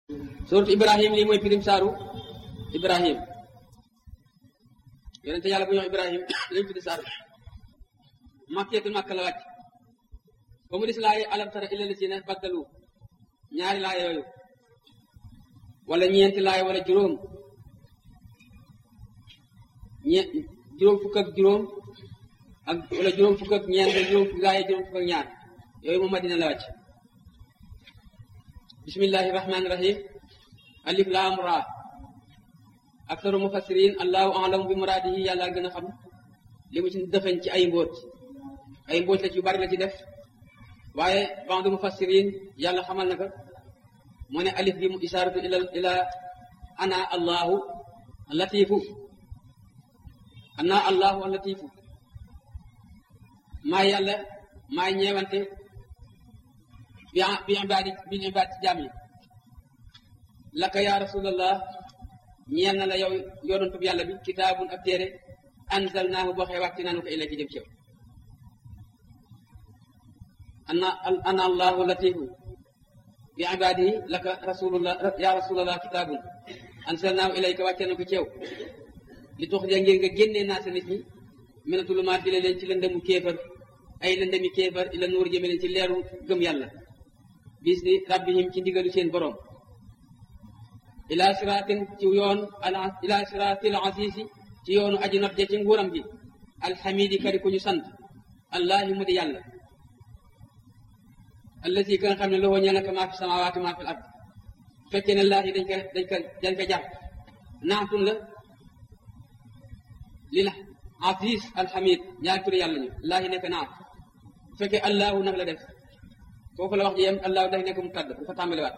suuratu ibrahim lii mooy firim saaru ibrahim yonente yàlla bu ñuy wax ibrahim lañ tuddi saar makkeetul makka la wàcc ba mu dis laaye alam tara illa lazina baddalu ñaari laay yooyu wala ñeenti laay wala juróom ñe juróom fukk ak juróom ak wala juróom fukk ak ñeent wala juróom fukk laay juróom fukk ak ñaar yooyu moom madina la wàcc bismillahi rahmani rahim alif laam raa aktaru mufassirin allahu alamu bi muraadihi yàlla gën a xam li mu ci defeñ ci ay mbóot ay mbóot la ci yu bari la ci def waaye ba'du mufassirin yàlla xamal na ko moo ne alif bi mu isaaratu ila ila ana allahu latifu ana allahu latifu maa yàlla maay ñeewante bi bi ibaadi bi ibaad ci jaam yi laka ya rasulallah ñeel na la yow yoonantub yàlla bi kitaabun ab téere anzalnaahu boo xee wàcc naanu ko ila ci jëm ci yow ana ana allahu latifu bi ibaadihi laka rasulullah ya rasulallah kitaabun anzalnaahu ilayka wàcce na ko ci yow li tox ja ngir nga génnee naa sa nit ñi mina tulumaat jële leen ci lëndëmu kéefar ay lëndëmi kéefar ila nuur jëme leen ci leeru gëm yàlla bis ni rabbihim ci ndigalu seen borom ila siraatin ci yoon al ila siraatil asiisi ci yoonu aji not ja ci nguuram gi alxamidi kari ku ñu sant allahi mu di yàlla allati ka nga xam ne loo ñeel naka maa fi samawaati maa fi ard fekkee ne laahi dañ ko dañ ko dañ ko jàpp naatun la li la aziz alhamid ñaari turi yàlla ñu laahi nekk naat bu fekkee allahu nag la def foofu la wax ji yem allahu day nekk mu tàdd bu ko tàmbaliwaat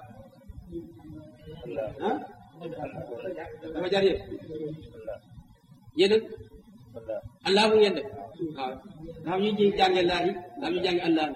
ah dafa jar yëpp yéen allahu ngeen def waaw dafa ñu ji jànge laahi dafa ñu jànge allahu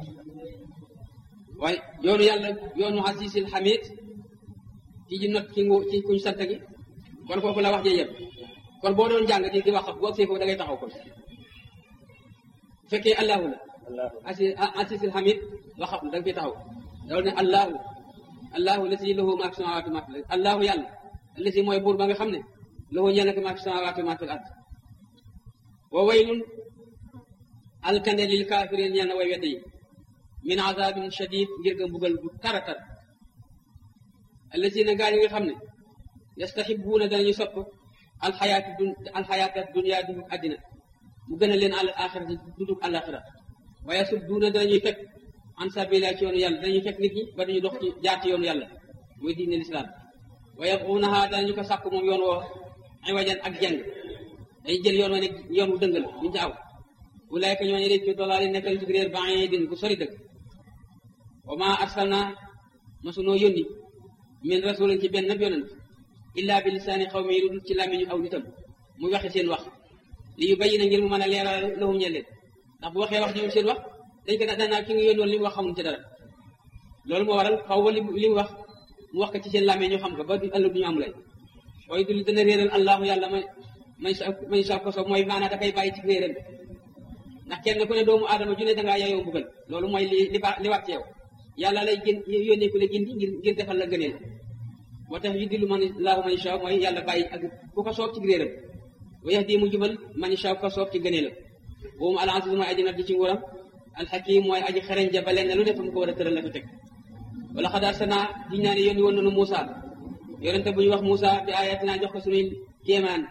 waaye yoonu yàlla yoonu asisil hamid ci ji not ci ngu ci kuñ sant gi kon foofu la wax ji yëpp kon boo doon jàng di di wax boo see foofu da ngay taxaw kon bu fekkee allahu la asi asisil hamid wax da nga fiy taxaw loolu ne allahu allahu lasi lahu maa fi samawaati maa fi ard allahu yàlla lasi mooy buur ba nga xam ne lahu ñeel na ko maa fi samawaati maa fi ard wa waylun alkande lil kaafirin ñeel na way wedde yi min azabin shadid ngir nga mbugal bu tara tar allasina gaa yi nga xam ne yastahibuuna danañu sopp alxayaati dun alxayaata dunia dundug àddina mu gën a leen al axira ci dundug àlaxira wa yasudduuna danañuy fekk an sabila ci yoonu yàlla danañuy fekk nit ñi ba dañu dox ci jaar ci yoonu yàlla muy diine lislaam wa yabxuunaha danañu ko sàkk moom yoon woo ay wajan ak jàng dañuy jël yoon wa ne yoon wu dëng la duñu ci aw ulaayka ñooñu de ci dolaali nekkal ci réer baidin bu sori dëgg wa ma arsalna masunoo yónni min rasulin ci benn ab yonent illa bi lisaani xaw mi lu dul ci làmmiñu aw nitam muy waxe seen wax li yu bayi na ngir mu mën a leeral lahum ñeel leen ndax bu waxee wax ji seen wax dañ ko danaa ki nga yónni woon li mu wax xamuñ ci dara loolu moo waral xaw ba li li mu wax mu wax ko ci seen làmmiñ ñu xam ko ba du ëllëg du ñu am lay waaye du li dana réeral allahu yàlla may may sa may sa ko so mooy maanaa da koy bàyyi ci réeram ndax kenn ku ne doomu aadama ju ne dangaa yayoo mbugal loolu mooy li li ba li wàcc yow yàlla lay gën yónnee ku la gindi ngir ngir defal la gëneel moo tax yu dillu man laahu man isha mooy yàlla bàyyi ak ku ko soob ci réeram wa yahdi mu jubal man isha ku ko soob ci gëneelam boobu al aziz mooy aji nat ji ci nguuram al hakim mooy aji xereñ ja ba leen lu ne fa mu ko war a tëral la ko teg wala xad arsalnaa diñ naa ne yónni woon nañu Moussa yonente bu ñu wax Moussa bi ayatina jox ko suñuy kéemaan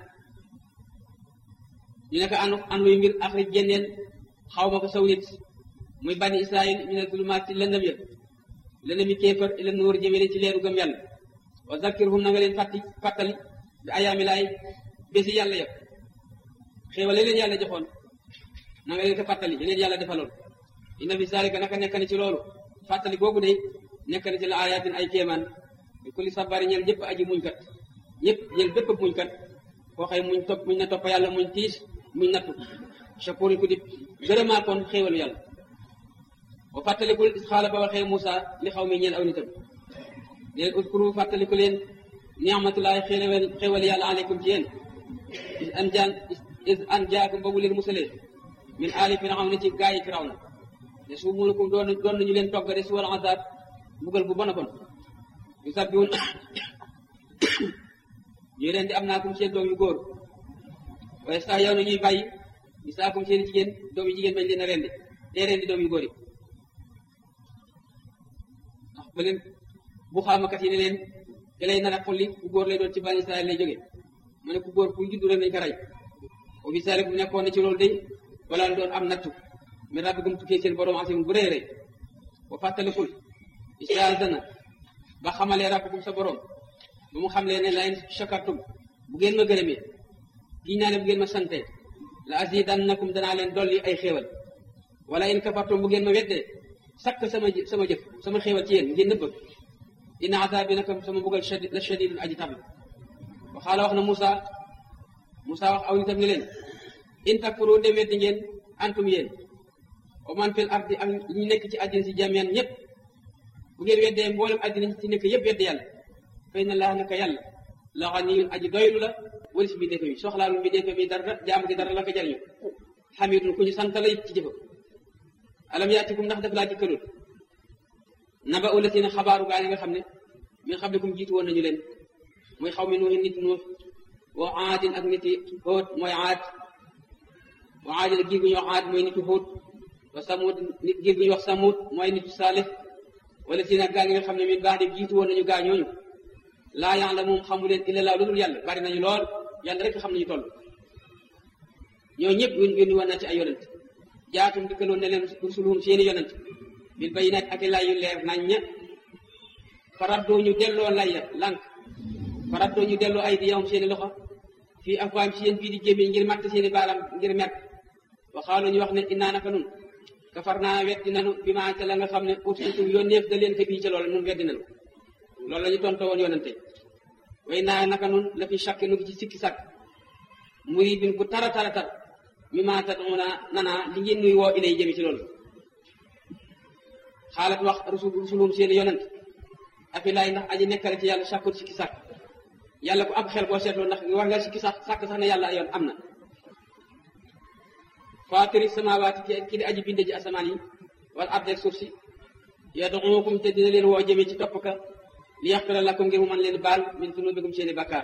ñu ne ko an an luy mbir afrij génneel xaw ma ko saw nit muy bani israil min al-zulumaat ci lëndëm ya lëndëm yi kéefar ila nuur jëmee ci leeru gëm yàlla wa zakkirhum na nga leen fàtti fàttali bi ayaami laay bési yàlla yëpp xéewale leen yàlla joxoon na nga leen ko fàttali yeneen yàlla defaloon inna fi zalika naka nekk na ci loolu fàttali googu de nekk na ci la ayatin ay kéemaan bi kulli sabari ñeel ñëpp aji muñ kat ñëpp ñeel bépp muñ kat koo xëy muñ topp muñ na topp yàlla muñ tiis muñ nattu shakurin ku di gërëmaa koon xéewalu yàlla wa fàttalikul xaala ba waxee Moussa li xaw mi ñeel aw nitam leen uskuru fàttaliku leen ni'matullahi xéewal xéewal yàlla aleykum ci yéen is an jaan is an jaakum ba mu leen musalee min aali firawna ci gaa yi firawna te su munukum doon doon nañu leen togg de si wal azab mbugal bu bon a bon yu sabbiwun ñuy leen di am naa kum seen doom yu góor waaye sax yow na ñuy bàyyi di saa kum seen jigéen doom yu jigéen bañ leen a rendi dee rendi doom yu góor yi ndax ba leen bu xaamakat yi ne leen da lay nar a xolli ku góor lay doon ci bani Israël lay jóge mu ne ku góor ku juddu rek nañ ko rey o fi sale bu nekkoon na ci loolu day wala doon am nattu mi rabbikum tukkee seen borom asim bu rëy rëy wa fàttalikul istaazana ba xamalee rabbukum sa borom ba mu xamlee ne la in shakartum bu ngeen ma gërëmee kii naa ne bu ngeen ma sante la azidannakum danaa leen dolli ay xéewal wala in kafartum bu ngeen ma weddee sakk sama sama jëf sama xéewal ci yéen ngeen nëbb inna azabi naka sama mbugal shadid la shadidun aji tab waxaala wax na Moussa Moussa wax aw nitam ne leen in takfuru dem weddi ngeen antum yéen wa man fil ardi ak ñu nekk ci àddina si jamian ñëpp bu ngeen weddee mboolem àddina ci nekk yëpp weddi yàlla fay na laa naka yàlla la ganiyun aji doylu la walis bi defe bi soxlaalu bi defe bi dara jaam gi dara la ko jariñu xamidun ku ñu sant la it ci jëfam alam yaatikum ndax daf laa jikkalul naba ulatina xabaaru gaa yi nga xam ne min qablikum jiitu woon nañu leen mooy xaw mi nuuxi nit nuux wa aadin ak niti xóot mooy aad wa aadin ak giir gu ñuy wax aad mooy nitu xóot wa samut nit giir gu ñuy wax samut mooy nitu saalix wala si nag gaa ngi nga xam ne min baax de jiitu woon nañu gaa ñooñu laa yàlla moom xamu leen illa laa lu dul yàlla bari nañu lool yàlla rek xam nañu toll ñoo ñëpp yón yónni woon na ci ay yonent jaatum dikkaloon ne leen rusuluhum seeni yonent bil bayinaat ak lay yu leer nañ ña faraddoo ñu delloo lay ya lànk faraddoo ñu delloo ay di yawm seeni loxo fii afwaam si yéen bii di gémmiñ ngir matt seeni baaram ngir mer waxaalu ñu wax ne innaa naka nun kafar naa weddi nanu bi maa ca la nga xam ne utiitum yónneef da leen ko bii ca loolu nun weddi nanu loolu la ñu tontoo woon yonente way naa naka nun la fi chaque nu ngi ci sikki sàkk muri bin bu tara tara tar mi maa taduna nanaa li ngeen nuy woo ilay jëmi ci loolu xaalat wax rusul rusulum seeni yonent afi laay ndax aji nekkale ci yàlla sàkkut sikki sàkk yàlla ku am xel boo seetloo ndax war nga sikki sàkk sàkk sax ne yàlla yoon am na faatiri samawaati ki di aji binde ji asamaan yi wala ardeeg suuf si yad'ukum te dina leen woo jëmee ci topp ka li yaxfira lakum ngir mu mën leen baal min zunubikum seeni bakkaar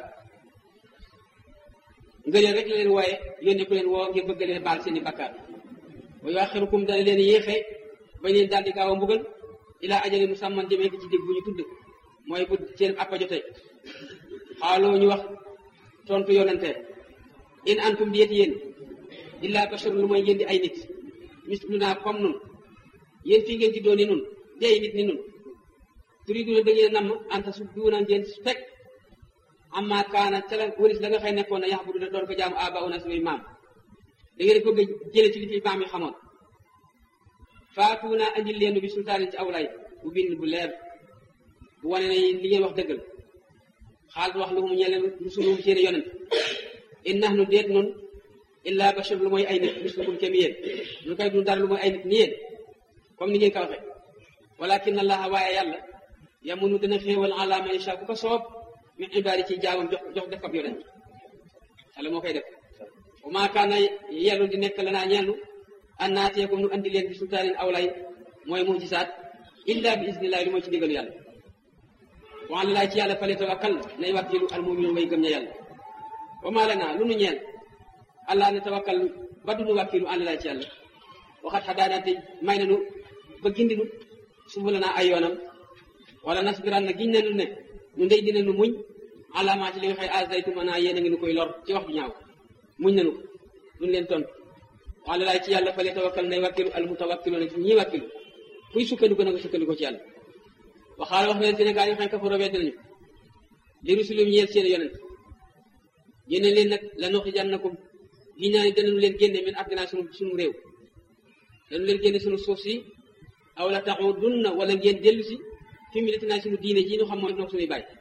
ngëneel rek la leen wooye yónne ku leen woo ngir bëgg leen baal seeni bakkaar wa yuaxirukum dana leen yéexe bañ leen daal di gaaw a mbugal ilaa ajali musamman jëmee ko ci dégg bu ñu tudd mooy bu seen appa jotee xaaloo ñu wax tontu yonante in antum di yéen illaa basharun lu mooy ngeen di ay nit mislunaa comme nun yéen fii ngeen juddoo ni nun di ay nit ni nun turiduna da ngeen namm anta su duuna ngeen fekk amma kaana ca la wëris la nga xëy nekkoon na yax bu du doon ko jaamu aba una samay maam da ngeen ko jële ci li fi maam yi xamoon faatuuna andil leen bi sultaanin ci awlay bu bind bu leer bu wane ne li ngeen wax dëggal xaal wax lu mu ñeleen rusulum seeni yonent in nahnu deet nun illa bashar lu mooy ay nit mislukum kem yéen ñu koy dun dara lu mooy ay nit ni yéen comme ni ngeen ko waxe walakin allaha waaye yàlla yamunu dina xéewal ala man yasha ku ko soob min ibaadi ci jaamam jox jox def ko ab yonent yàlla moo koy def wa maa kaana yellu di nekk lanaa ñellu an naatiyakum nu andi leen bi sultaanin awlay mooy mujisaat illa bi isnillahi lu mooy ci digalu yàlla wa ala laay ci yàlla fale tawakkal nay wàkkilu al mu'minu way gëm ña yàlla wa maa lanaa lu nu ñeel allah ne tawakkal ba du nu wàkkilu ala laay ci yàlla waxat xadaanaa te may nanu ba gindinu subulanaa ay yoonam wala nasbiran na giñ nanu ne nu ndey dina nu muñ alaamaa ci li nga xëy azaytum naa yéen a ngi nu koy lor ci wax ju ñaaw muñ nanu ko duñ leen tontu wala laay ci yàlla fale tawakkal nay wàkkilu al mutawakkilu na ci ñii wàkkilu kuy sukkandiku na nga sukkandiku ci yàlla waxaala wax leen Sénégal yi xam kafaro wedd nañu li rusulum ñeel seen yonent génne leen nag la nuxrijannakum giñ naa ne danañu leen génne min ardinaa sunu sunu réew danu leen génne sunu suuf si aw la taxudunna wala ngeen dellu si fi millatinaa sunu diine ji ñu xam mooy noog suñuy bàyyi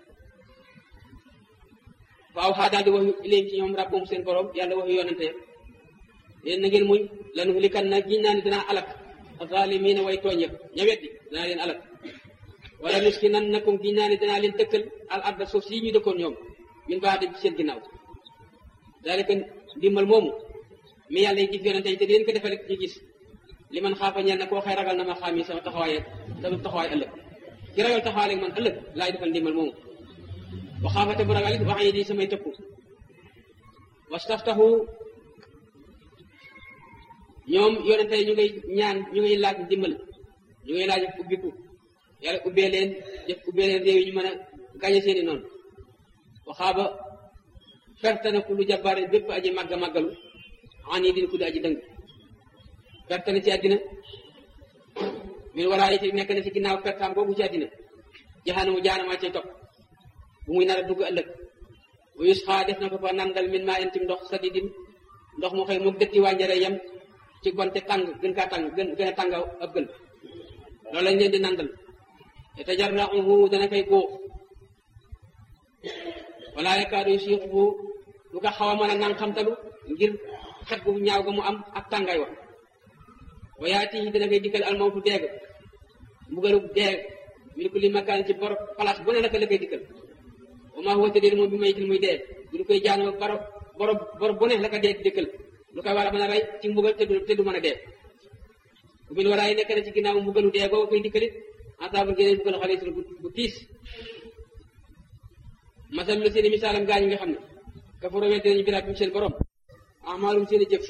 waaw xaa daal di wax ilayhim ci ñoom rabbum seen borom yàlla wax yonante yéen na ngeen muñ lanu likan na giñ naa ne danaa alak zaalimiina way tooñ yëpp ña weddi danaa leen alak wala nuskinannakum giñ naa ne danaa leen dëkkal al arda suuf si ñu dëkkoon ñoom min baax de seen ginnaaw daalika ndimbal moomu mi yàlla yi gis yonente yi te di leen ko defal rek ñu gis li man xaafa ñeel na koo xëy ragal na ma xaam yi sama taxawaay sama taxawaay ëllëg ki ragal taxaaleeg man ëllëg laay defal ndimbal moomu wa xaafate bu ragal it wax yi di samay tëkku wastaftahu ñoom yonente ñu ngay ñaan ñu ngay laaj ndimbal ñu ngay laaj ubbiku yàlla ubbee leen def ubbee leen réew yi ñu mën a gañe seeni noonu waxaaba perte na ku lu jabbaare bépp aji màgga màggalu an yi din ku di aji dëng perte na ci àddina min waraa yi nekk na ci ginnaaw pertaam boobu ci àddina jaxanamu jaanamaa cay topp bu muy nar a dugg ëllëg bu yus xaa def na ko fa nandal min maa intim ndox sadidin ndox mu xëy moom dëtti wànjare yem ci gonte tàng gën kaa tàng gën gën a tàng ab gën loolu lañ leen di nandal te tajarrahu dana koy góox wala yakaadu yusiixuhu lu ko xaw a mën a nang xamtalu ngir xet gu ñaaw ga mu am ak tàngaay wax wa yaatihi dana koy dikkal almawtu deeg mbugalu deeg min kulli makaan ci bor place bu ne naka la koy dikkal wa maa huwa tëddee moom bi mayitil muy dee du koy jaanoo baro boro bor bu ne la ko dee dikkal lu koy war a mën a rey ci mbugal te du te du mën a dee bu min waraay nekk na ci ginnaaw mbugalu dee boobu koy dikkalit asaabul géneen mbugalu xale bu bu tiis masal la seeni misaalam gaañ nga xam ne kafaro weddi nañu biraat seen borom amaalum seeni jëf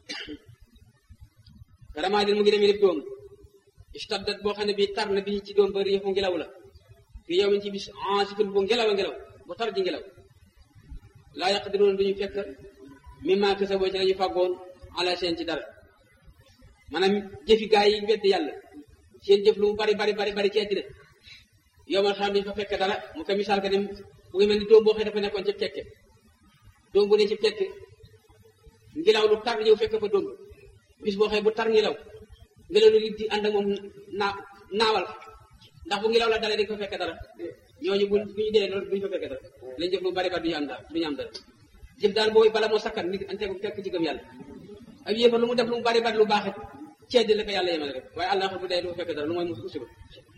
karamaa mu ngi demee lépp doom istaddat boo xam ne bii tar na bii ci doom ba riixu ngelaw la fii yow min ci bis ansifin bu ngelaw a ngelaw bu tar ji ngelaw laa yaqdiruuna duñu fekk mimma kasaboo ci la ñu fàggoon ala seen ci dara maanaam jëfi gaa yi weddi yàlla seen jëf lu mu bari bari bari bari ci àddina yow man xam duñu fa fekk dara mu ko misaal ka ne mu ngi mel ni doom boo xëy dafa nekkoon ci kekke doom bu ne ci kekke ngelaw lu tar ñëw fekk fa doom bis boo xëy bu tar ngelaw ngelaw lu di ànd ak moom naa naawal ndax bu ngelaw la dalee di ko fekk dara ñooñu bu bu ñu dee loolu duñu fa fekk dara lañ jëf lu bari bari duñu am dara duñu am dara jëf daal booy bala moo sakkan nit ante ko fekk ci gëm yàlla ak yéefar lu mu def lu mu bari bari lu baaxit ceddi la ko yàlla yemal rek waaye àlla bu dee du fekk dara lu mooy musu usiba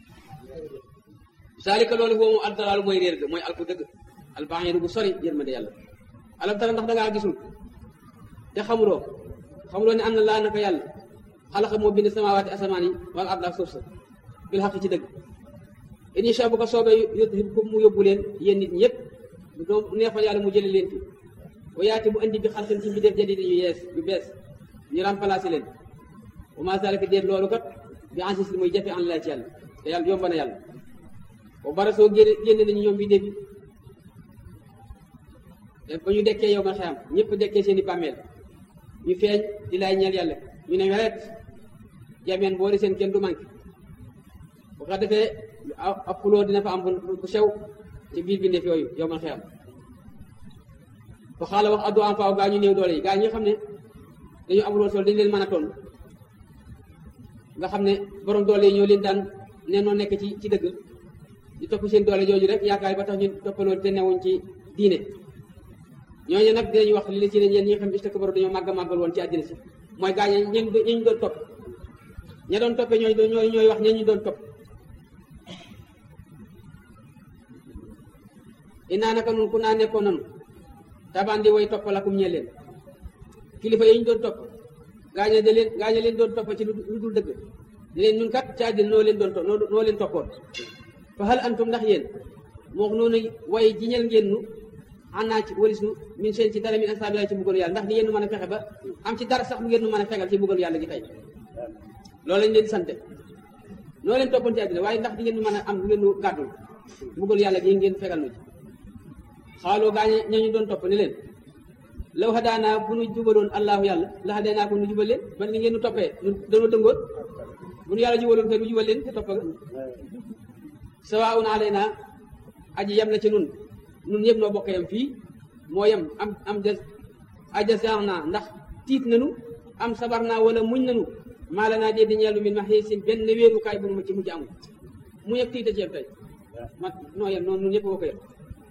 zalika loolu boobu aldalaalu mooy réer ga mooy alku dëgg albaxiru bu sori yërmande yàlla alam tara ndax dangaa gisul te xamuloo xamuloo ne am na laa naka yàlla xalaqa moo bind samawaati asamaan yi wala ard ak suuf sa bil xaq ci dëgg in insha bu ko soobee yudhibkum mu yóbbu leen yéen nit ñi yëpp bu doon neexoon yàlla mu jële leen fi wa yaati mu andi bi xalqin ci mbindeef jadid yu yees yu bees ñu remplacé leen wa ma zalika déet loolu kat bi ansis li muy jafe an la ci yàlla te yàlla yomb na yàlla ba bara soo génne génne nañu ñoom mbindeef yi ba ñu dekkee yow ma xeyam ñëpp dekkee seen i bàmmeel ñu feeñ di lay ñeel yàlla ñu ne weret jameen boo di seen kenn du manqué bu ko defee ab xuloo dina fa am bu sew ci biir bindeef yooyu yow man xeyam ba xaala wax addu am faaw gaa ñu néew doole yi gaa ñi xam ne dañu amul woon sol dañu leen mën a toon nga xam ne borom doole yi ñoo leen daan ne noo nekk ci ci dëgg di topp seen doole jooju rek yaakaar ba tax ñu toppaloo te newuñ ci diine ñooñu nag dinañu wax li la ci ne yéen ñi nga xam ne istakbaru dañoo màgg màggal woon ci àddina si mooy gaa ñi ñu ñu doon topp ña doon toppee ñooy ñooy ñooy wax ña ñu doon topp inaa naka nun ku naa nekkoon nanu tabandi way toppalakum ñee leen kilifa yi ñu doon topp gaañe da leen gaañe leen doon topp ci lu dul dëgg di leen ñun kat ci àddina noo leen doon topp noo leen toppoon fa hal antum ndax yéen moo wax noonu way jiñal ngeen nu ànnaa ci walis nu min seen ci dara min asaabilaay ci buggal yàlla ndax di ngeen nu mën a fexe ba am ci dara sax mu ngeen nu mën a fegal ci buggal yàlla gi tey loolu lañ leen sante noo leen toppoon ci àddina waaye ndax di ngeen nu mën a am lu ngeen nu gàddul buggal yàlla gi ngeen fegal nu ci xaaloo gaañe ñañu doon topp ne leen law hadaanaa bu nu jubaloon allahu yàlla la hadaanaa ko nu jubal leen ban ni ngeen nu toppee danoo dëngoon bu nu yàlla jubaloon kay nu jubal leen te topp sawaun alayna aji yem na ci nun nun ñëpp noo bokk yam fii moo yem am am des ajasan naa ndax tiit nanu am sabar naa wala muñ nanu maa la naa dee di ñeelu min ma xiisin benn wéerukaay bu nu ma ci mujj amul mu yëpp tiita ci yem tey ma noo yem noonu nun ñëpp bokk yem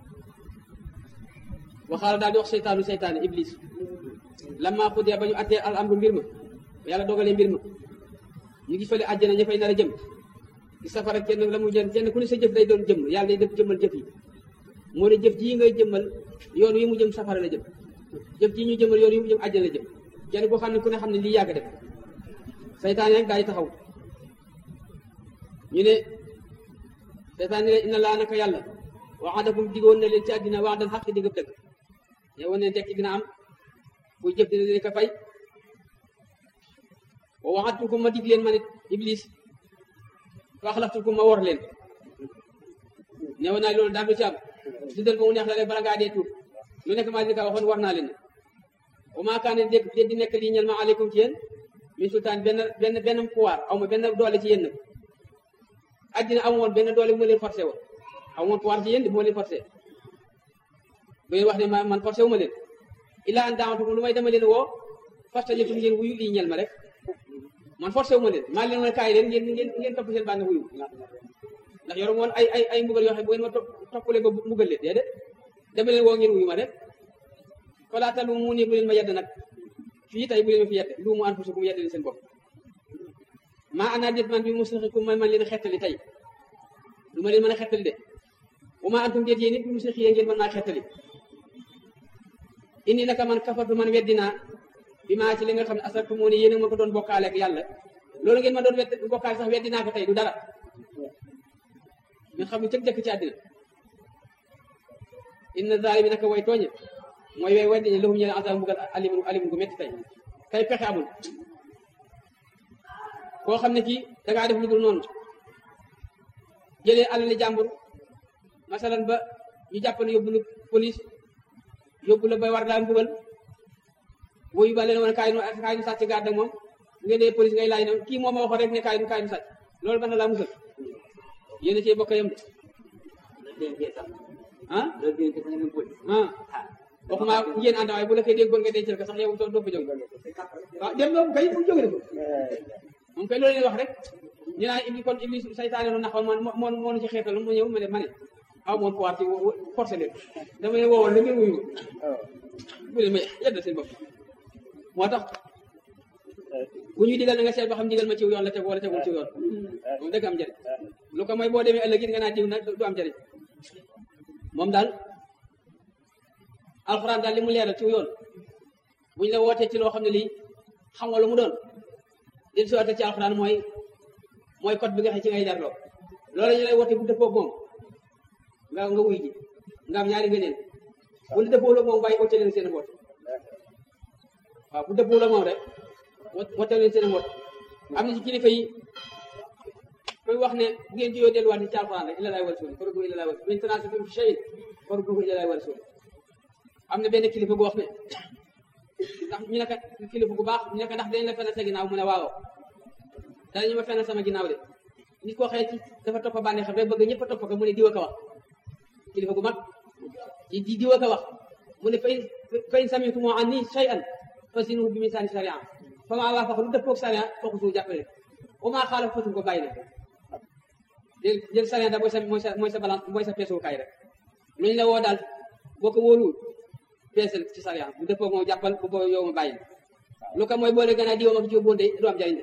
waxaala daal di wax seytaanu seytaane iblis lamma xuddee ba ñu attee al amru mbir ma yàlla dogalee mbir ma ñu gis fële àjjana ña fay nar a jëm ci safara kenn la mu jëm kenn ku ne sa jëf day doon jëm yàlla day def jëmmal jëf yi moo ne jëf jii ngay jëmmal yoon wi mu jëm safara la jëm jëf jii ñu jëmmal yoon wi mu jëm àjjana la jëm kenn koo xam ne ku ne xam ne lii yàgg def seytaane nag daay taxaw ñu ne seytaan ne inna laa naka yàlla waxadakum digoon na leen ci àddina wax dal xaq digëb dëgg yow ne tekki dina am buy jëf dina leen ko fay wa waxatukum ma dig leen ma nit iblis fa axlaftukum ma wor leen neew naa loolu daal du ci am dundal ba mu neex la rek bala ngaa dee tuub lu nekk maa di ka waxoon war naa leen wa maa kaane dégg dé di nekk lii ñel ma aleykum ci yéen min sultaan benn benn benn pouvoir aw ma benn doole ci yéen nag addina amu woon benn doole bu ma leen forcé woon amu woon pouvoir ci yéen bu ma leen forcé bu ngeen wax ne ma man forcé wu ma leen illa an daawatukum lu may dama leen woo fastajatum ngeen wuyu lii ñel ma rek man forcé wu ma leen maa leen woon kaay leen ngeen ngeen ngeen topp seen bànn wuyu ndax yoru woon ay ay ay mbugal yoo xam bu ngeen ma toppalee ba mbugal leen déedéet dama leen woo ngeen wuyu ma rek falaa lu mu nii bu leen ma yedd nag fii tey bu leen ma fi yedd lu mu anfusakum yedd leen seen bopp maa ana déet man bi musrixikum man man leen xettali tey lu ma leen mën a xettali de bu ma antum déet yéen it bi musrixi ngeen mën naa xettali indi naka man kafartu man weddinaa bi maa ci li nga xam ne asartu moo ne yéen a ma ko doon bokkaale ak yàlla loolu ngeen ma doon wedd bokkaale sax weddinaa ko tey du dara ñu xam ne cëg jëkk ci àddina inna zaalimi naka way tooñe mooy way weddi ñe lahum ñe azab mbugal alim alim gu métti tey tey pexe amul koo xam ne kii dangaa def lu dul noonu jëlee alali jàmbur masalan ba ñu jàpp ne yóbbu la police yóbbu la ba war laa mbugal boo yu ba leen woon kaay nu kaay nu sàcc garde moom bu ngeen dee police ngay laaj ne kii moom ma waxoon rek ne kaay nu kaay nu sàcc loolu mën na laa musal yéen a cee bokk yam de ah ah waxuma ngeen ànd waaye bu la koy déggoon nga dencal ko sax yow doo fa jóg waaw dem moom kay bu jóge moom kay loolu leen wax rek ñu naan iblis kon iblis saytaane nu naxoon man moo moo nu ci xeetal mu ñëw ma ne ma ne aw moon pouvoir ci forcé leen dama ne woowoon la ngeen wuyu bu leen ma yedda seen bopp moo tax bu ñuy digal na nga seet ba xam digal ma ciw yoon la teg wala tegul ciw yoon moom dëgg am njëriñ lu ko mooy boo demee ëllëg it nga naa diw nag du am njëriñ moom daal alxuraan daal li mu leeral ci yoon bu ñu la wootee ci loo xam ne lii xam nga lu mu doon li si wootee ci alxuraan mooy mooy code bi nga xam ci ngay jarloo loolu ñu lay woote bu dëppoo moom nga nga wuy ji nga am ñaari ngëneel bu la dëppoo la moom bàyyi woote leen seen woote waaw bu dëppoo la moom rek woote leen seen woote am na ci kilifa yi koy wax ne bu ngeen jiyoo delluwaat ci alxuraan rek ila laay war suuli faruduu ila laay war suuli min tanaazatum fi shay'in farudduuhu ila laay war suuli am na benn kilifa bu wax ne ndax ñu ne kat kilifa bu baax ñu ne ko ndax dañ la fenn sa ginnaaw mu ne waaw danañu ma fenn sama ginnaaw de nit koo xëy ci dafa topp bànneex xam rek bëgg ñëpp a topp ko mu ne diwa ko wax kilifa gu mag di diwa ko wax mu ne fay fay sami'tum anni shay'an fasinuhu bi misaani sharia fa maa waafaqa lu dëppoog sharia fooku suuf jàppale wa maa xaalafa fatu ko bàyyi na jël jël sharia da mooy sa mooy sa mooy sa balance mooy sa peesukaay rek lu ñu la woo daal boo ko wóoluwul peesal ci sharia bu dëppoog moom jàppal bu boo yow ma bàyyi lu ko mooy boo lee gën a diwa ma ko ci yóbbuwoon de du am jariñ de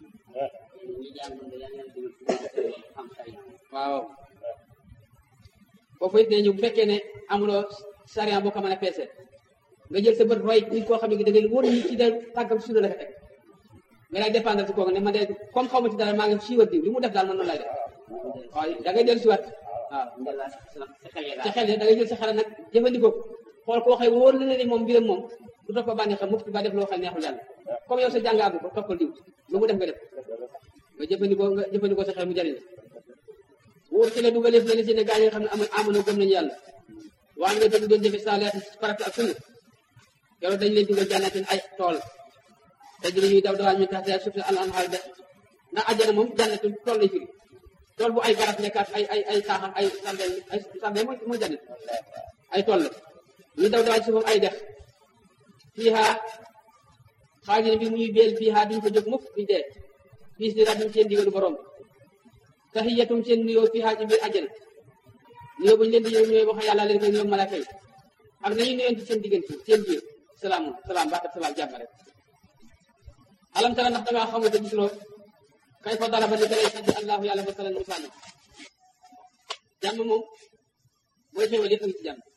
waaw foofu it ne ñu bu fekkee ne amuloo sariya boo ko mën a peese nga jël sa bët roy nit koo xam ne da ngay wóor ni ci da tàggam suuna la ko teg nga lay dépendre si kooku ne man de comme xaw ma ci dara maa ngi siiwal diw li mu def daal man noonu lay def waaw da ngay dellu si waat waaw sa xel da ngay jël sa xel nag jëfandikoo xool koo xëy wóor na ne ni moom mbiram moom du topp bànneex xam mukk ba def loo xam neexul yàlla comme yow sa jàngaabu ko toppal diw lu mu def nga def nga jëfandikoo nga jëfandikoo sa xel mu jëriñ wóor ci la dugaleef na ni si ne gaa yi nga xam ne amul amono gëm nañu yàlla waa nga dëgg doon jëfe saalihaat farata ak sunna yow dañ leen dugal jànnatin ay tool te dina ñuy daw dawaan ñu tax te suuf si al anhaar de ndax àjjana moom jànnatu tool lay firi tool bu ay garab nekkaat ay ay ay taaxam ay sardel ay sardel mooy mooy jànnat ay tool la ñu daw dawaan suufam ay dex fiiha xaajina bi muy beel fiiha duñ ko jóg mukk duñ dee fiis di rabbim seen digalu borom tahiyatum seen nuyoo fiiha ci biir àjjana nuyoo bu ñu leen di ñëw ñooy wax yàlla leen koy nuyoo malaaka yi ak nañu nuyoon ci seen diggante seen biir salaam salaam baatab salaam jàmm rek alam tara ndax dangaa xamul te gisuloo kay fa daraba ni dalay saddi allahu yàlla masalan misaal jàmm moom mooy xéwal yëpp a ngi ci jàmm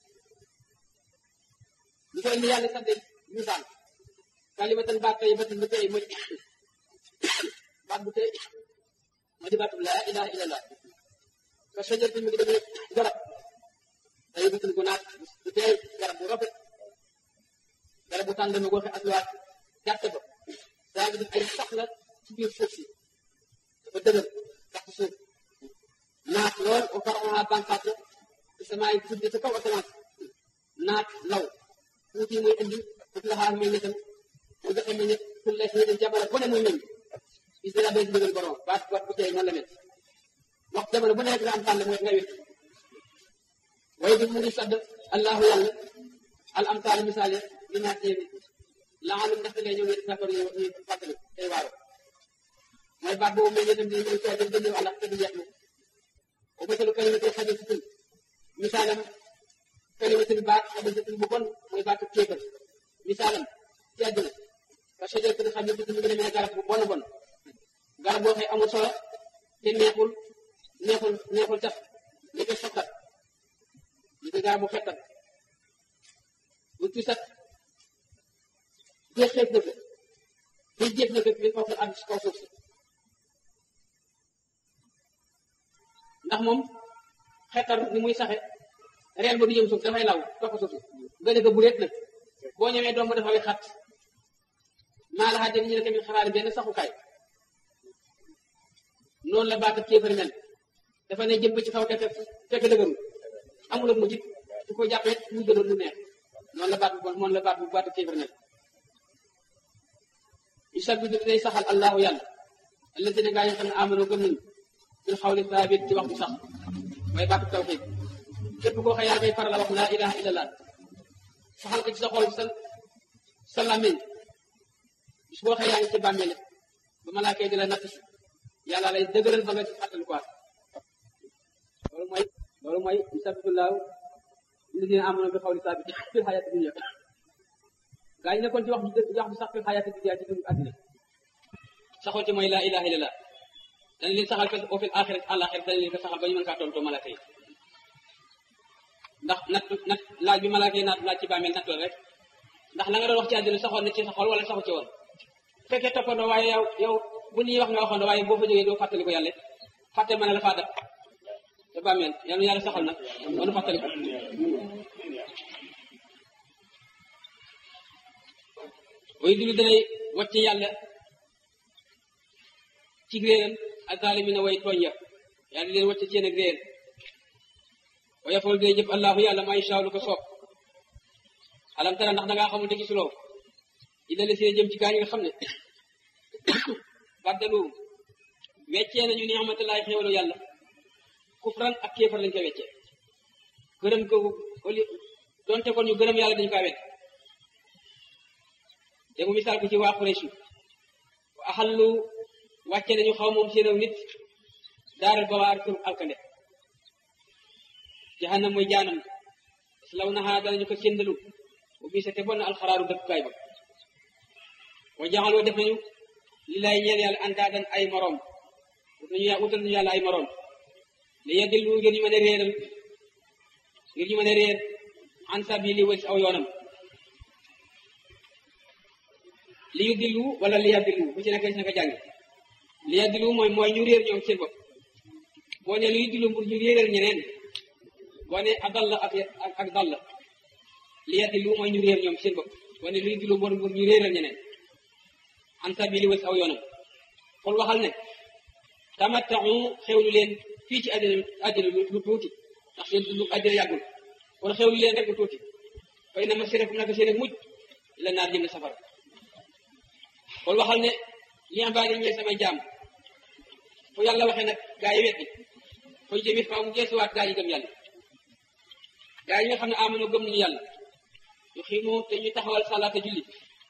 lu koy ni yàlla saddi misaal kalimatan baat tey batin bu tey mooy baat bu tey moo di baatub laa ilaha illallah ka sajar bi mu ngi demee garab day bitul gu naat bu teey garab bu rafet garab bu tànn dama goxe aswaat gàtt ba daa ngi def ay sax la ci biir suuf si dafa dëgër sax ci suuf naat lool o faraxaa banqaat la ci samaay tudde ca kaw asamaan naat law tuuti muy indi fut la xaar meññetam mu joxe meññet pour les ñu jamono bu ne muy meññ bis dana bay ndigal borom baat baat bu tey noonu la mel wax jamono bu nekk nga am tànn mooy nga wét waaye bi mu ngi sadd allahu yàlla al amtaal misaale li naat yéene laalum ndaxte lay ñëw yéen d'accord ñu ñu fàttali tey waaro mooy baat boobu meññetam di muy tey dem jëndee àllax te du jeex na o masalu kalimatin xabisatin misaalam kalimatin baat xabisatin bu bon mooy baatu kéefër misaalam ci àdduna ka sajaratin xabisatin mu ngi demee garab bu bon bon garab boo xëy amul solo te neexul neexul neexul tax li ko sottat li ko garab bu xettat bu ci sat jeexeet na ko buy jeex na ko bi kaw ak kaw suuf si ndax moom xettar ni muy saxe reen ba du jëm suuf dafay law topp suuf si nga ne ko bu réet nag boo ñemee doom ba dafa xat maa la xaajal ñu ne tamit xaraari benn saxukaay noonu la baata kéefari mel dafa ne jëm ba ci kaw te fekk dëgëru amul ak mujjit su ko jàppee mu gënoon mu neex noonu la baat bu bon noonu la baat bu baata kéefari mel yusabbitu day saxal allahu yàlla alladina gaa yi xam ne amano gëm nañu bil xawli saabit ci wax bu sax mooy baatu tawxiid képp koo xam yaa ngay faral a wax laa ilaha illallah saxal ko ci sa xol sa sa làmmiñ bis boo xëy yaa ngi ci bàmmeel ba malaaka yi di la natt yàlla lay dëgëral ba nga ci fàttali quoi loolu mooy loolu mooy yusabbitullahu alladina amanu bi xawli saabit fil xayaati dunya gaa yi nekkoon ci wax ju wax ju sax fil xayaati dunya ci dundu àddina saxoo ci mooy laa ilaha illallah dañ leen saxal fil au fil axirat àlaxirat dañ leen ko saxal ba ñu mën kaa tontoo malaaka yi ndax nat nat laaj bi malaaka yi naat laaj ci bàmmeel natt la rek ndax la nga doon wax ci àddina saxoon na ci sa xol wala saxu ci woon fekkee toppandoo waaye yow yow bu ñuy wax nga waxoon waaye boo fa jógee doo fàttali ko yàlla fàtte mën a la faa dab te bàmmeel yàlla yàlla saxal nag doonu fàttali ko way dulu danay wàcc yàlla ci réeram ak zaalimina way tooñ ya yàlla di leen wàcc ci yéen ak réer wa yafal day jëf allahu yàlla may saaw lu ko soob alam tara ndax dangaa xamul te gisuloo ina la seen jëm ci gaa ñi nga xam ne baddalu weccee nañu ni xamantalaay xéewalu yàlla kufran ak kéefar lañ koy weccee gërëm ko oli donte kon ñu gërëm yàlla dañu kaa wet te mu misaal ko ci waa Quraysh wa axallu wàcce nañu xaw moom seen aw nit daaral bawaar kër alkande jahannam mooy jaanam law naxaa danañu ko séndalu bu bisa te bon na alxaraaru dëkkukaay ba wa jaxaloo def nañu li lay ñeel yàlla andaadan ay moroom wut nañu wutal nañu yàlla ay moroom li yadillu ngir ñu mën a réeral ngir ñu mën a réer an sabili wal aw yoonam li yu dillu wala li yadillu bu ci nekk ci naka jàng li yadillu mooy mooy ñu réer ñoom seen bopp boo ne li yu dillu pour ñu réeral ñeneen boo ne a dalla ak ak dalla li yadillu mooy ñu réer ñoom seen bopp boo ne li yu dillu pour ñu réeral ñeneen an sabili wal aw yoonam kon waxal ne tamattaxu xewlu leen fii ci àddina àddina lu tuuti ndax seen dundu àddina yàggul kon xewlu leen rek lu tuuti fay na ma sirakum naka seen mujj la naar jëm na safara kon waxal ne li ibaadi ñeel samay jaam fu yàlla waxee nag gaa yi weddi fooy jëmit faaw mu geesuwaat gaa yi gëm yàlla gaa yi nga xam ne amano gëm nañu yàlla yu xiimu te ñu taxawal salaata julli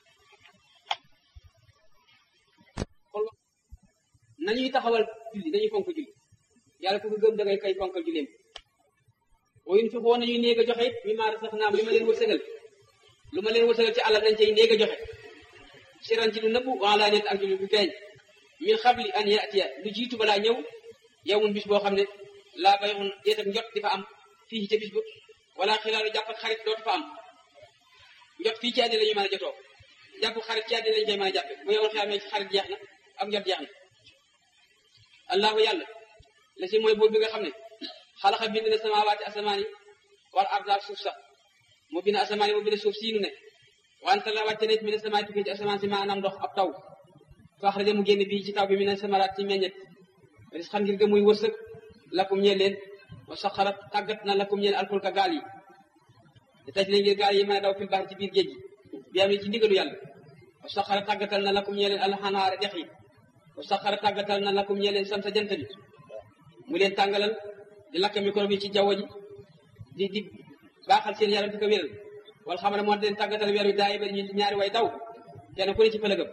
kon nañuy taxawal julli dañuy fonk julli yàlla ku ko gëm da ngay kay fonkal julleem woyun fi xoo nañuy néeg a joxe it mi maa sax naam li ma leen wërsëgal lu ma leen wërsëgal ci àlal nañ cay néeg a joxe siran ci lu nëbbu wala net ak lu feeñ min xabli an yatiya lu jiitu balaa ñëw yow mun bis boo xam ne laa bayxun déetam njot di fa am fii ca bis ba wala xilaalu jàpp ak xarit dootu fa am njot fii ci àddina la ñu mën a jotoo jàpp xarit ci àddina lañu koy mën a jàppe bu yow xamee ci xarit jeex na ak njot jeex na allahu yàlla la si mooy buur bi nga xam ne xalaxa bind na samaawaati asamaan yi wal arda suuf sax mu bind asamaan yi mu bind suuf sii nu ne wante la wàcce nit mi ne samaay tukkee ci asamaan si maanaam ndox ab taw faaxraja mu génn bii ci taw bi mi ne samaraat ci meññet ris xam ngir ga muy wërsëg lakum ñeel leen wa saxarat tàggat na lakum ñeel alfulka gaal yi te taj leen ngir gaal yi mën a daw fil bahri ci biir géej gi bi am ci ndigalu yàlla wa saxara tàggatal na lakum ñeel leen alxanaare dex yi wa saxara tàggatal na lakum ñeel leen samsa jant bi mu leen tàngalal di lakk microbe yi ci jaww ji di di baaxal seen yaram di ko wéral wala xam ne moo leen tàggatal weer wi daay ba ñu ñaari way daw kenn ku ne ci pëlëgëm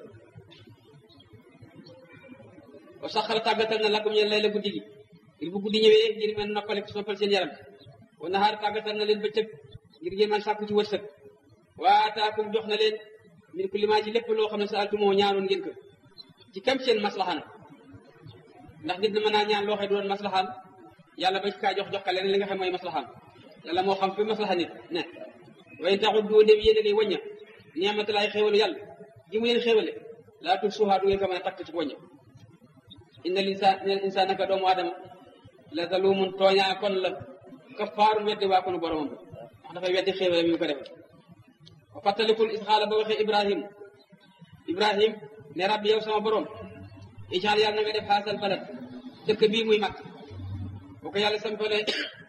wa saxara tàggatal na lakum ñeel lay la guddi gi ngir bu guddi ñëwee ngir mën noppale soppal seen yaram wa nahaar tàggatal na leen bëccëg ngir ngeen mën sàkku ci wërsëg waataakum jox na leen min kulli maa ci lépp loo xam ne sa altumoo ñaanoon ngeen ko ci kam seen maslaxaan ndax nit na mën naa ñaan loo xam ne du doon maslaxaan yàlla bañ kaa jox jox ka leneen li nga xam mooy maslaxaan yàlla moo xam fi maslaxa nit ne way taxut doo dem yéene day wàñña niamatalaay xéwalu yàlla gi mu leen xéwale laa tug suuxaa du ngeen ko mën a takk ci wàñña inna linsaan inna insaan naka doomu aadama la zalumun tooñaa kon la kafaarun weddi waa konu boromam wax dafay weddi xéwale mi mu ko defal wa fàttalikul isxaala ba waxee ibrahim ibrahim ne rabbi yow sama borom ijaal yàlla na nga def xaasal balad dëkk bii muy mag bu ko yàlla sampalee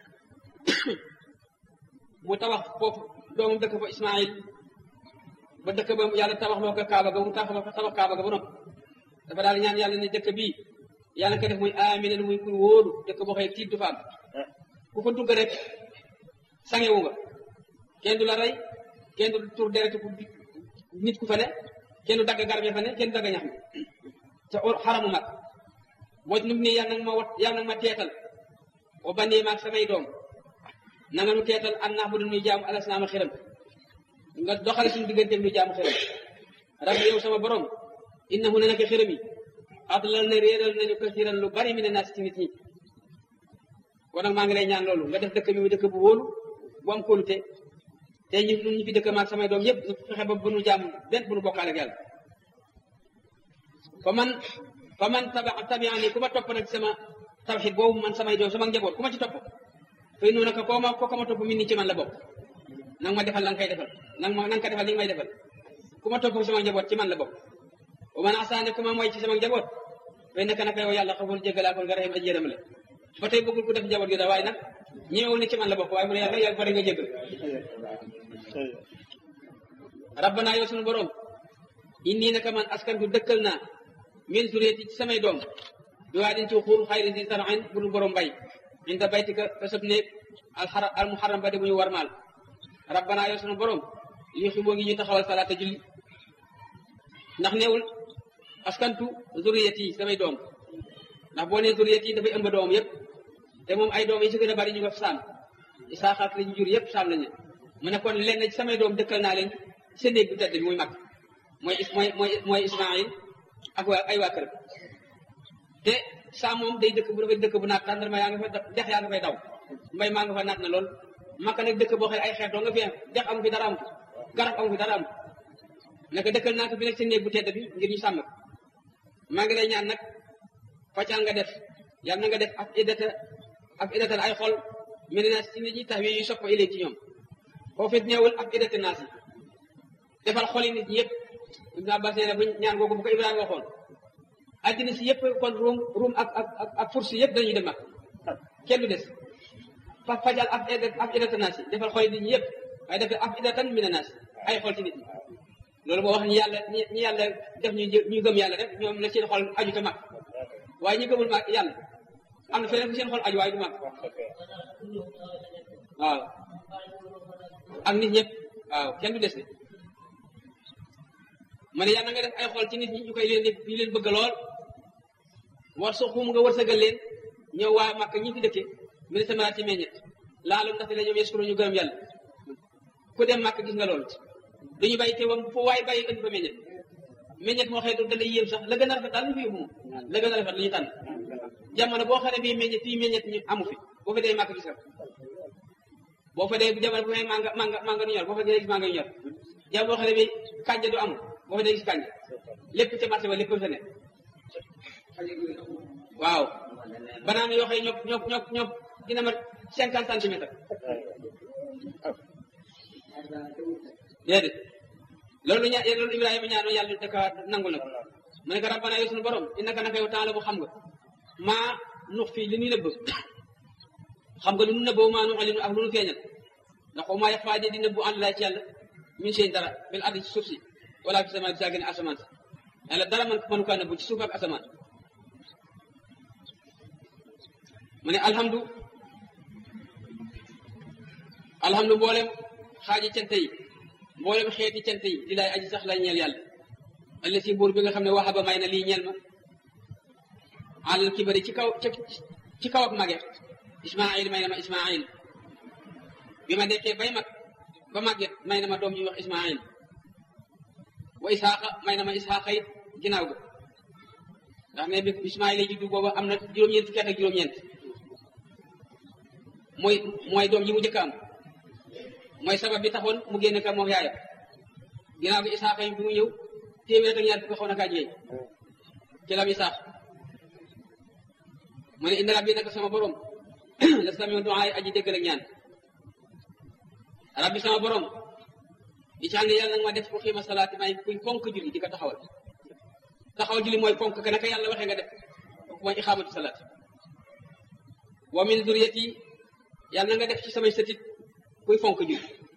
mu tabax foofu doomam dëkk fa ismail ba dëkk ba yàlla tabax loo ko kaaba ga mu tabax tabax kaaba ga ba noppi dafa daal ñaan yàlla ne dëkk bii yàlla ko def muy amina muy kur wóoru dëkk boo xëy tiit du fa am ku fa dugg rek sangewu nga kenn du la rey kenn du tur deret ku nit ku fa ne kenn du dagg garab ya fa ne kenn du dagg ñax mi ca xaramu mag waj nu ne yàlla nag ma wat yàlla nag ma teetal o bandee maag samay doom na nga nu teetal an nax bu du nuy jaamu alasnaama xiram nga doxale suñu diggante nuy jaamu xiram rabbi yow sama borom innahu ne naka xiram yi adlal na réeral nañu kasiran lu bari mi ne naas ci nit ñi kon nag maa ngi lay ñaan loolu nga def dëkk bi mu dëkk bu wóolu bu am kóolute te ñu ñu fi dëkk maag samay doom yëpp ñu fexe ba bu nu jàmm benn bu nu bokkaale ak yàlla fa man fa man taba tabiani ku ma topp nag sama tawxid boobu man samay doom sama njaboot ku ma ci topp fay noonu ko koo ma ko ma topp min ni ci man la bokk nang ma defal la nga koy defal nang ma nang ko defal li nga may defal ku ma topp sama njaboot ci man la bokk wa man asaane ku ma mooy ci sama njaboot fay naka naka yow yàlla xamul jéggalaa kon nga rahim aji yërëm la ba tey bëggul ku def njaboot gi da waaye nag ñëwul ne ci man la bokk waaye mu ne yàlla yàlla bari nga jéggal rabbana yow sunu borom inni naka man askan du dëkkal naa min zuriyati ci samay doom bi waa din ci xuur xayri di tarain bu dul borom mbay inda baytika te sab néeg alxara al muharram ba di bu ñu warmaal rabbana yow sunu borom li xiboo ngi ñu taxawal salaata julli ndax neewul askantu zuriyati samay doom ndax boo nee zuriyati dafay ëmb doom yëpp te moom ay doom yi ci gën a bari ñu nga saam isaaxa ak li ñu jur yëpp saam lañu mu ne kon lenn ci samay doom dëkkal naa leen sa néeg bu tedd bi muy mag mooy mooy mooy mooy Ismaïl ak waa ay waa këram te saa moom day dëkk bu dafay dëkk bu naat tàndarma yaa nga fa dex yaa nga fay daw mbay maa nga fa naat na lool makka nag dëkk boo xam ne ay xeet doo nga fi dex amu fi dara amu garab amu fi dara amu naka dëkkal naa ko fi nekk sa néeg bu tedd bi ngir ñu sàmm ko maa ngi lay ñaan nag faccal nga def yàlla na nga def ak iddata ak iddatal ay xol mel na si nit ñi tax wi yu sopp ilee ci ñoom foofu it neewul ak iddata naas yi defal xoli nit ñi yëpp Ibn Abbas nee na bu ñaan googu bu ko Ibrahima waxoon addina si yëpp kon ruum ruum ak ak ak ak fursi yëpp dañuy dem ak kenn du des fa fajal ab ab idata naas yi defal xoli nit ñi yëpp waaye defal ab idatan mina naas ay xol ci nit ñi loolu moo wax ñi yàlla ñi ñi yàlla def ñu ñu gëm yàlla rek ñoom la seen xol aju te mag waaye ñi gëmul mag yàlla am na feneen fu seen xol aju waaye du mag waaw ak nit ñëpp waaw kenn du des de ma ne yàlla nga def ay xol ci nit ñi ñu koy leen ñu leen bëgg lool war so xum nga wërsëgal leen ñëw waa Makka ñi fi dëkke mine samaraat ci meññet laalum ndaxte la ñoom yeskuro ñu gërëm yàlla ku dem Makka gis nga loolu duñu bàyyi te wam foo waaye bàyyi indi fa meññet meññet moo xëy da lay yéem sax la gën a rafet daal ñu fi yóbbu moom la gën a rafet la ñu tànn jamono boo xam ne bii meññet fii meññet ñu amu fi boo fa dee Makka gis nga boo fa dee jamono bu may manga manga manga du ñor boo fa dee gis manga yu ñor jamono boo xam ne bii kànja du amul boo fa dee gis kànja lépp ca marché ba lépp fa ne waaw banaana yoo xam ne ñoom ñoom ñoom ñoom dina ma cinquante centimètres déedéet loolu ña loolu Ibrahima ñaanoon yàlla daka nangul na ko mu ne ko rabbana yow sunu borom innaka naka yow taala bu xam nga maa nux fii li ñuy nëbb xam nga lu nu nëbboo maa nu alinu ak lu nu feeñal ndax au moins yaxfaa di nëbbu ànd laa ci yàlla min seen dara bil ardi ci suuf si wala fi sama saa gën a asamaan si yàlla dara man mënu kaa nëbbu ci suuf ak asamaan mu ne alhamdu alhamdu mboolem xaaji cant yi mboolem xeeti cant yi di laay aji sax lay ñeel yàlla alla si buur bi nga xam ne waxaba may na lii ñeel ma alal kibari ci kaw ci kaw ak mage ismail may na ma ismail bi ma dekkee bay mag ba màgget may na ma doom ñuy wax ismail wa isaaqa may na ma isaaqa it ginnaaw ga ndax ne bi ismail yi juddu booba am na juróom-ñeent fukki at ak juróom-ñeent mooy mooy doom ji mu njëkk am mooy sabab bi taxoon mu génn ka moom yaayam ginnaaw gi isaaqa yi bi mu ñëw téeméer ak ñaar fukki xaw na kaa jigéen ci lam isaax mu ne inna rabbi naka sama borom la samiu duaa yi aji déggal ak ñaan rabbi sama borom di ci ne yàlla nag ma def ko xiima salaati may kuy fonk julli di ko taxawal taxawal julli mooy fonk ka naka yàlla waxee nga def kooku mooy ixaamatu salaat wa min zuriyati yàlla na nga def ci samay sëtit kuy fonk julli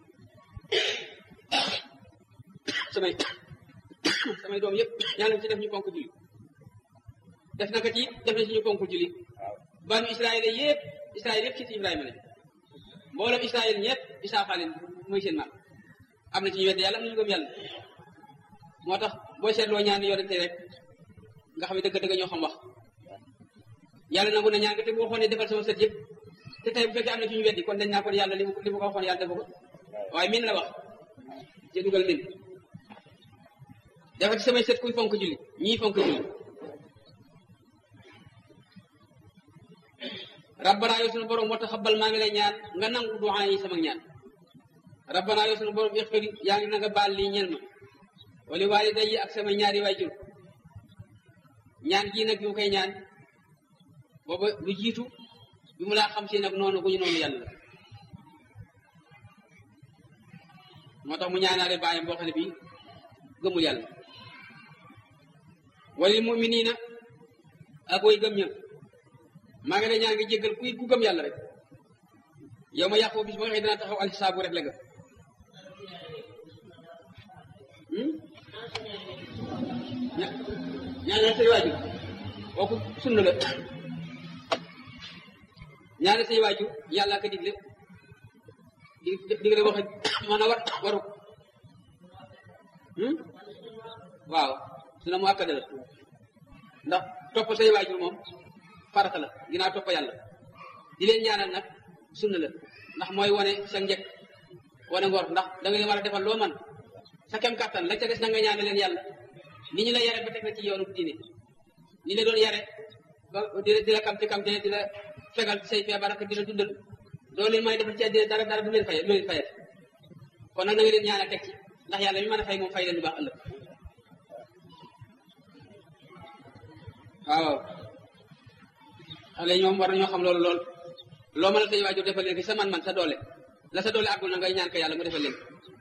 samay samay doom yëpp yàlla ci def ñu fonk julli def na ko ci def na ci ñu fonk julli banu israël yëpp israël yëpp ci ibrahima lañ mboolem israël ñëpp isaaxa leen muy seen maam am na ci ñu wedd yàlla am na ñu gëm yàlla moo tax boo seetloo ñaan yonente rek nga xam ne dëgg dëgg ñoo xam wax yàlla nangu na ñaan nga te bu waxoon ne defal sama sët yëpp te tey bu fekkee am na ci ñu weddi kon dañ naa ko yàlla li mu li mu ko waxoon yàlla defu ko waaye min la wax ci dugal min dafa ci samay sët kuy fonk julli ñii fonk julli rabbana yow sunu borom moo tax xabal maa ngi lay ñaan nga nangu duwaa yi sama ñaan rabbana yow sunu borom ixfir yaa ngi na nga baal lii ñel ma wali waaliday yi ak sama ñaari waajur ñaan gii nag bi mu koy ñaan booba lu jiitu bi mu laa xam si nag noonu gu ñu noonu yàlla moo tax mu ñaanaale baayam boo xam ne bii gëmul yàlla walil muminina ak way gëm ña maa ngi lay ñaan nga jéggal kuy ku gëm yàlla rek yow ma yàqu bis ba nga xëy dina taxaw alxisaabu rek la nga ña ñaanal say waajur kooku sunna la ñaanal say waajur yàlla ka digle di digle wax man a war waru waaw suna mu akkada la ndax topp say waajur moom farata la ginnaaw topp yàlla di leen ñaanal nag sunna la ndax mooy wane sa njëkk wane ngor ndax da nga leen war a defal loo man sa kem kàttan la ca des na nga ñaanal leen yàlla ni ñu la yare ba teg la ci yoonu diine ni la doon yare ba di la di la kamte kamte di la fegal say feebar ak di la dundal doo leen may defal ci àddina dara dara du leen fay du leen fayat kon nag na nga leen ñaanal teg ci ndax yàlla mi mën a fay moom fay leen lu baax ëllëg waaw xale ñoom war nañoo xam loolu lool loo mën a say waajur defal leen ki sa man-man sa doole la sa doole àggul na ngay ñaan ko yàlla mu defal leen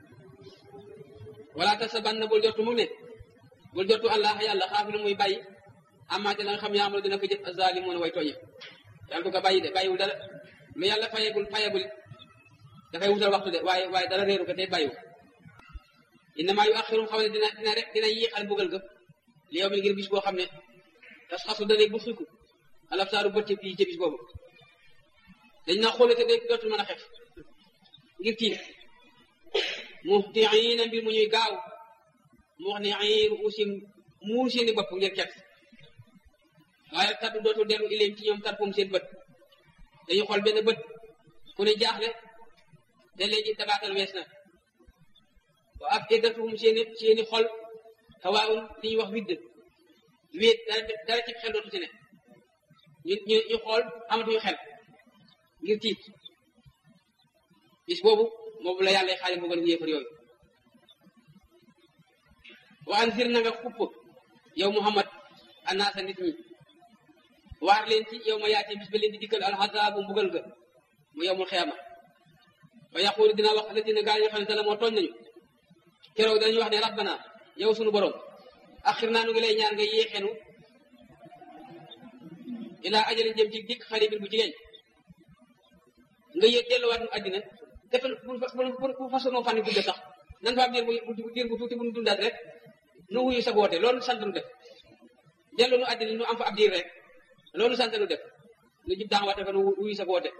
wala ta sa ban na bul jortu mu ne bul jortu allah yàlla xaafilu muy bàyyi amaate la nga xam yaamalo dina ko jëf azalimoon way tooñe yàlla du ko bàyyi de bàyyiwul dara lu yàlla fayegul fayegul dafay wutal waxtu de waaye waaye dara réeru ko te bàyyiwul innama yu axirum xam ne dina dina rek dina yéexal mbugal ga li yow mi ngir bis boo xam ne tas xasu dana bu xiku alaf saaru bët fii ci bis boobu dañ na xoolate de dootul mën a xef ngir tiit muhtiina mbir mu ñuy gaaw mu wax ne ay ruusim muur seeni bopp ngir ket waaye kaddu dootul dellu ileem ci ñoom tarfum seen bët dañu xool benn bët ku ne jaaxle te léegi dabaatal wees na wa af idatuhum seeni seeni xol hawaawun li ñuy wax widd wéet dara dara ci xel dootu ci ne ñu ñu ñu xool amatuñu xel ngir tiit bis boobu moom la yàlla xaali mbugal ñu yéefar yooyu wa anzir na nga xupp yow Muhammad anaasa nit ñi waar leen ci yow ma yaatee bis ba leen di dikkal alxasaabu mbugal ga mu yowmul xiyaama fa yaqulu dina wax alladina gaa yi nga xam ne te la moo tooñ nañu keroog danañu wax ne rabbana yow sunu borom axir naa nu ngi lay ñaan nga yéexeenu ilaa ajalin jëm ci dikk xaribin bu jigéen nga yéeg delluwaat nu àddina defal bu façon fan gudde sax nan fa am diir bu diir bu tuuti bu nu dundaat rek nu wuyu sa woote loolu sant nu def dellu nu àddina nu am fa ab diir rek loolu sant nu def nu jib daan waate fa nu wuyu sa woote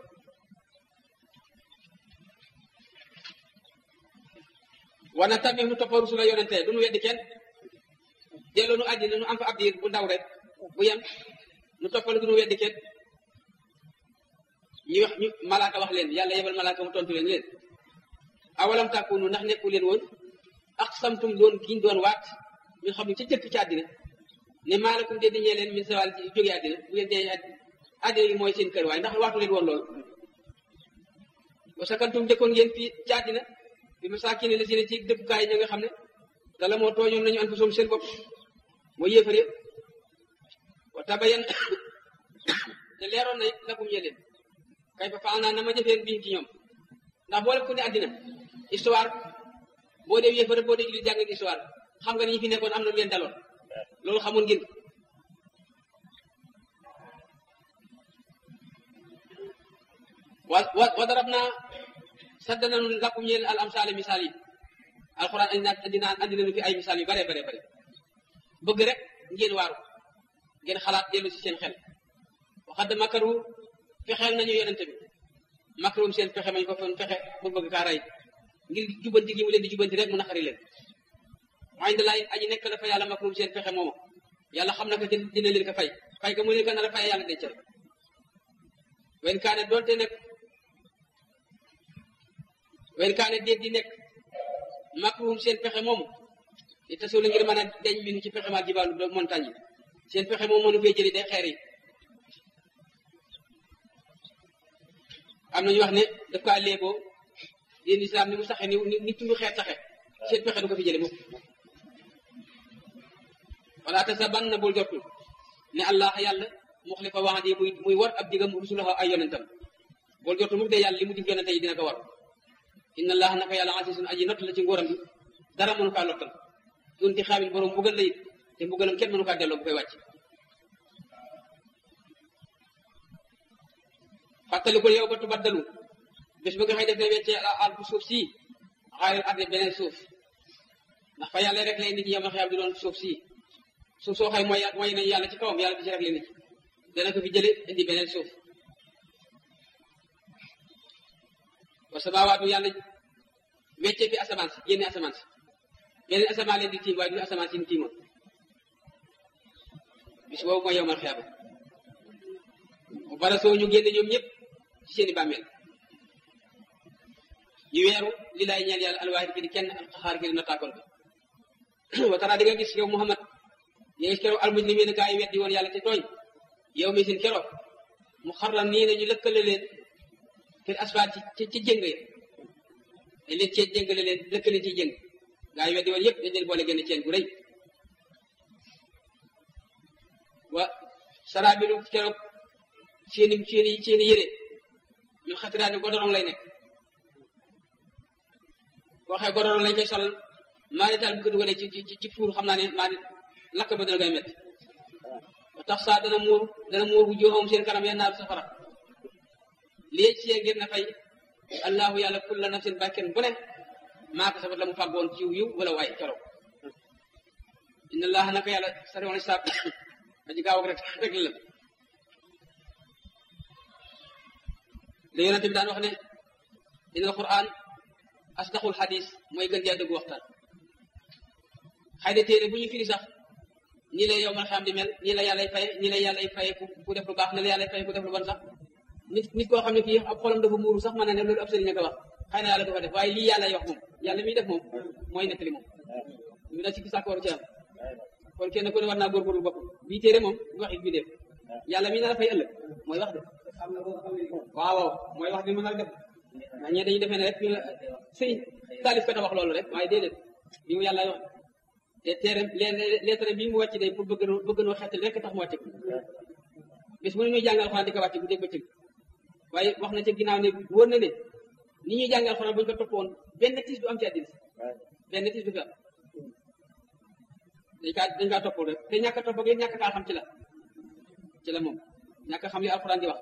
wana tamit nu toppa rusula yonente du nu weddi kenn dellu nu àddina nu am fa ab diir bu ndaw rek bu yem nu toppal du nu weddi kenn ñu wax ñu malaaka wax leen yàlla yebal malaaka mu tontu leen leen awalam tàkkunu ndax nekku leen woon ak samtum doon giñ doon waat ñu xam ne ca jëkk ci àddina ne maalakum de diñee leen min sawal jóge àddina bu ngeen dee àddina gi mooy seen kër waaye ndax waatu leen woon loolu wa sakantum dëkkoon ngeen fii ci àddina bi masaakini la si ne ci dëkkukaay ña nga xam ne te la moo tooñoon nañu an fa soom seen bopp mooy yéefar yëpp wa tabayan te leeroon na lakum ñe leen kay fa faal naa na ma jëfeen bii ci ñoom ndax boo def ko ne àddina histoire boo dee yéefar boo dee jullit jàng histoire xam nga ni ñi fi nekkoon am na lu leen daloon loolu xamoon ngeen wa wa wa darab naa sadda nanu lakum ñeel al amsaale misaal yi alxuraan andi naa andi naa andi nañu fi ay misaal yu bare bare bare bëgg rek ngeen waaru ngeen xalaat dellu si seen xel waxad makaru fexeel nañu yonente bi makarum seen pexe mañ ko foon fexe bu bëgg kaa rey ngir jubanti gi mu leen di jubanti rek mu naqari leen waaye dalay aji nekk dafa yàlla makarum seen pexe moomu yàlla xam na ko dina leen ko fay fay ko mu leen ko nar a fay yàlla denc rek wen kaane doonte nekk wen kaane déet di nekk makarum seen pexe moomu di tasoo la ngir mën a deñ minu ci pexe maa jibaalu montagne yi seen pexe moom mënu fee jëli day xeer yi am nañu wax ne daf kaa léeboo yéen islam ni mu saxe ni ni tundu xeet saxe seen pexe du ko fi jële mukk wala te sa ban na bul jotul ne allah yàlla muxlifa waxandi muy muy war ab digam rusulaha ay yonentam bul jotul mukk de yàlla li mu dig yonente yi dina ko war inna allah naka yàlla asisun aji not la ci ngóoram bi dara mënu kaa lottal dunti xaabil borom mbugal la it te mbugalam kenn mënu kaa delloo bu koy wàcc fàttalikul yow ba tubaddalu bés ba nga xëy def ne weccee al bu suuf sii xaaril arde beneen suuf ndax fa yàlla rek lay nit ñi yow ma xëyam di doon suuf sii suuf soo xëy mooy mooy nañu yàlla ci kawam yàlla di ci rek lay nit dana ko fi jële indi beneen suuf wa samaawaatu yàlla weccee fi asamaan si génne asamaan si beneen asamaan leen di tiim waaye du asamaan si ñu tiimoon bis boobu mooy yow ma xëyam bu bara soo ñu génne ñoom ñëpp ci seeni bàmmeel ñu weeru li laay ñeel yàlla alwaahid ki di kenn alxaar ki di nataakoon bi wa tara di nga gis yow Muhammad nga gis keroog almujrimiin gaa yi weddi woon yàlla te tooñ yow mi sin keroog mu xarlan nii ne ñu lëkkale leen fil asfaat ci ci jëng ya dañ leen cee jëngale leen lëkkale ci jëng gaa yi weddi woon yëpp dañ leen boole génn ceen gu rëy wa saraabilu keroog seeni seeni seeni yére ñu xatiraani godorong lay nekk boo xee godorong lañ koy solal maa ni taal bu ko dugalee ci ci ci fuur xam naa ne maa ni lakk ba dana koy métti ba tax saa dana muur dana muur bu joxoom seen kanam ya naar safara lii ci ngir na fay allahu yàlla kulla nafsin bàkken bu ne maa ko sabat la mu fàggoon ciw yiw wala waay keroog inna allaha naka yàlla sari woon saab aji gaaw ak rek rek la la yonente bi daan wax ne inna alquran asdaqul xadis mooy gën jaa dëggu waxtaan xëy na téere bu ñu firi sax nii la yow man xam di mel nii la yàllay faye nii la yàllay faye ku def lu baax nii la yàllay faye ku def lu bon sax nit nit koo xam ne kii ab xolam dafa muuru sax mën na ne loolu ab sëriñ a ko wax xëy na yàlla du ko def waaye lii yàllay wax moom yàlla miy def moom mooy nettali moom ñu da ci sàkkooru ci am kon kenn ku ne war naa góorgóorlu bopp bii téere moom du wax it bi def yàlla mi na la fay ëllëg mooy wax de waaw waaw mooy wax bi mën a def ndax ñee dañuy defee ne rek sëriñ taalif kat a wax loolu rek waaye déedéet bi mu yàlla wax te téere lettre bii mu wàcc day pour bëgg bëgg noo xettali rek tax mu wàcc ko bis mu ne ñuy jàngal xanaa di ko wàcc bu dégg bëccëg waaye wax na ca ginnaaw ne wóor na ne ni ñuy jàngal alxuraan bu ñu ko toppoon benn tiis du am ci àddina benn tiis du fi am dañ kaa dañ kaa toppoo rek te ñàkk a topp ak ñàkk kaa xam ci la ci la moom ñàkk a xam li alxuraan di wax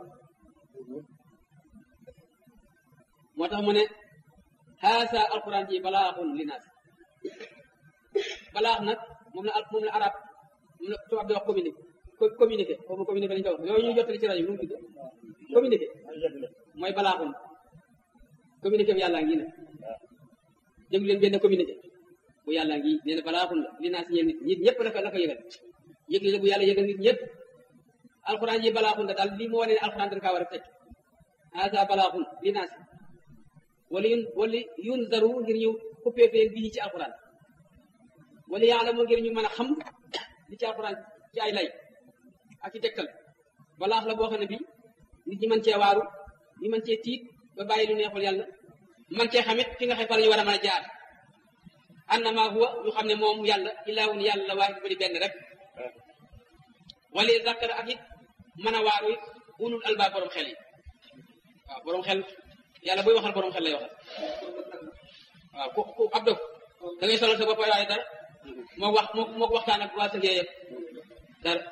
moo tax mu ne haasa alxuraan ji balaaxun linaas balaax nag moom la moom la arab moom la tubaab di wax communiqué communiqué foofu communiqué lañu ko wax yooyu ñuy jottali ci rajo bi nu mu tudd communiqué mooy balaaxun communiqué bu yàlla ngi ne déglu leen benn communiqué bu yàlla ngi nee na balaaxun la li naa si ñeen nit nit ñëpp la ko la ko yëgal yëgle la bu yàlla yëgal nit ñëpp alxuraan yi balaaxun la daal lii moo wane ne alxuraan dañ kaa war a teg haasa balaaxun li naa si wala yun wala yunzaru ngir ñu xuppee fee bii ci alxuraan wala yaalamu ngir ñu mën a xam li ci alxuraan ci ay lay ak ci tegtal balaax la boo xam ne bi nit ñi mën cee waaru ñu mën cee tiit ba bàyyi lu neexul yàlla man cee xamit fi nga xam fa la ñu war a mën a jaar annama huwa ñu xam ne moom yàlla ilaahun yàlla waahid bu di benn rek wala zakkara ak it mën a waaru it ulul albaab borom xel yi waaw borom xel yàlla buy waxal borom xel lay waxal waaw ku ku ab dof da ngay solal sa bopp waaye dara moo wax moo moo waxtaan ak waa sa yëpp dara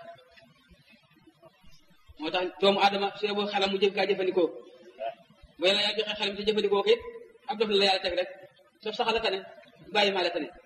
moo tax doomu aadama su boo xelam mu jëf kaa jëfandikoo bu yàlla yaa joxe xelam ci jëfandikoo ko it ab dof la la yàlla teg rek soo saxala tane bàyyi maa la tane